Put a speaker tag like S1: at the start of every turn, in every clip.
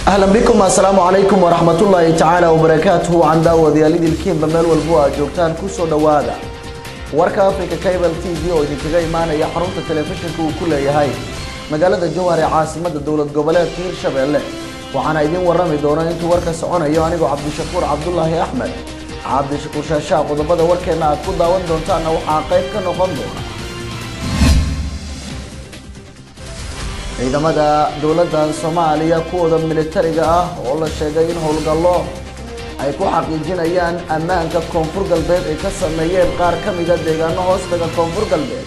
S1: ahlan bikum assalaamu calaykum waraxmatullaahi tacaala wabarakaatuhu waan daawadayaal idilkiinba meel walbo aad joogtaan kusoo dhowaada warka africa cable t v oo idinkaga imaanaya xarunta telefishinka uu ku leeyahay magaalada jowhar ee caasimada dowlad goboleedka hirshabeelle waxaana idin warami doona intuu warka soconayo anigoo cabdishakuur cabdulaahi axmed cabdishakuur shaashaa qodobada warkeena aad ku daawan doontaanna waxaa qayb ka noqon doona ciidamada dowladda soomaaliya kuwooda militariga ah oo la sheegay in howlgallo ay ku xaqiijinayaan ammaanka koonfur galbeed ay ka sameeyeen qaar ka mida deegaano hoostaga koonfur galbeed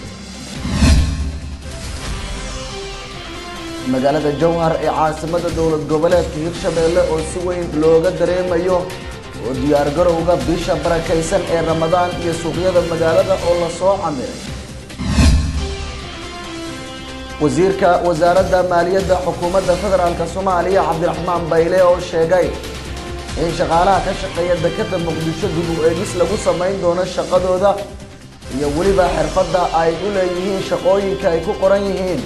S1: magaalada jowhar ee caasimada dowlad goboleedka hirshabeelle oo si weyn looga dareemayo oo diyaargarowga bisha barakaysan ee ramadaan iyo suuqyada magaalada oo lasoo camiray wasiirka wasaaradda maaliyadda xukuumadda federaalk soomaaliya cabdiraxmaan bayle oo sheegay in shaqaalaha ka shaqeeya dekeda muqdisho dib u eegis lagu samayn doono shaqadooda iyo weliba xirfadda ay u leeyihiin shaqooyinka ay ku qoran yihiin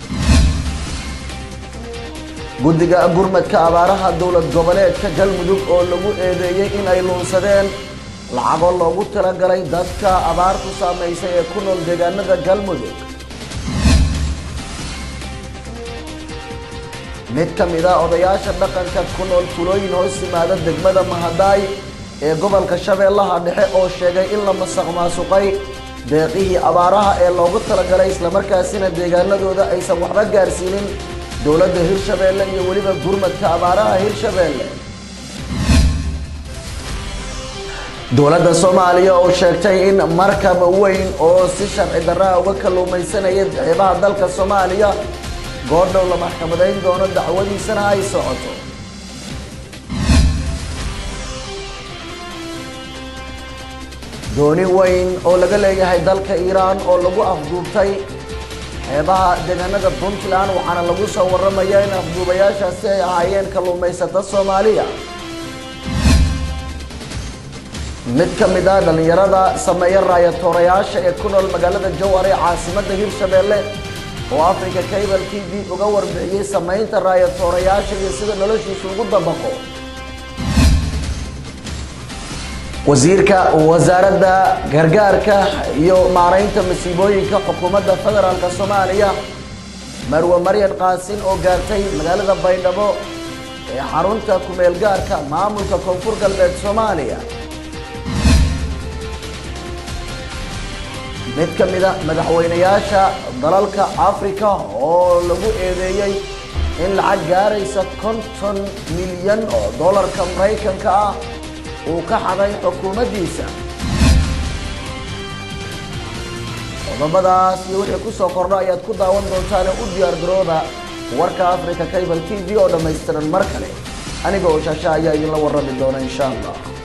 S1: guddiga gurmadka abaaraha dowlad goboleedka galmudug oo lagu eedeeyey in ay luunsadeen lacago loogu talagalay dadka abaartu saamaysay ee ku nool deegaanada galmudug mid ka mid a odayaasha dhaqanka ku nool tulooyin hoos yimaada degmada mahadaay ee gobolka shabeellaha dhexe oo sheegay in la masaq maasuqay deeqihii abaaraha ee loogu talagalay islamarkaasina deegaanadooda aysan waxba gaarsiinin dowladda hirshabeelle iyo weliba gurmadka abaaraha hirshabeelle dowladda soomaaliya oo sheegtay in markab weyn oo si sharci darraha uga kalluumaysanaya xeebaha dalka soomaaliya goordhow la maxkamadayn doono dacwadiisana ay socoto dooni weyn oo laga leeyahay dalka iiraan oo lagu afduubtay xeebaha deegaanada puntland waxaana lagu soo warramaya in afduubayaashaasi ay ahaayeen kalluumaysato soomaaliya mid ka mid ah dhallinyarada sameeya raayatoorayaasha ee ku nool magaalada jowhar ee caasimadda hirshabeelle oo africa cable t v uga warbixiyey samaynta raayatoorayaasha iyo sida noloshiisa ugu dabaqo wasiirka wasaaradda gargaarka iyo maaraynta masiibooyinka xukuumadda federaalk soomaaliya marwe maryan qaasin oo gaartay magaalada baydhabo ee xarunta kumeel gaarka maamulka koonfur galbeed soomaaliya mid ka mid a madaxweynayaasha dalalka africa oo lagu eedeeyey in lacag gaaraysa konton milyan oo dollarka maraykanka ah uu ka xaday xukuumaddiisa qodobadaas iyo wixii kusoo kordha ayaad ku daawan doontaane u diyaar garooda warka africa cable t v oo dhammaystiran mar kale aniga oo shaasha ayaa idinla warrami doona insha allah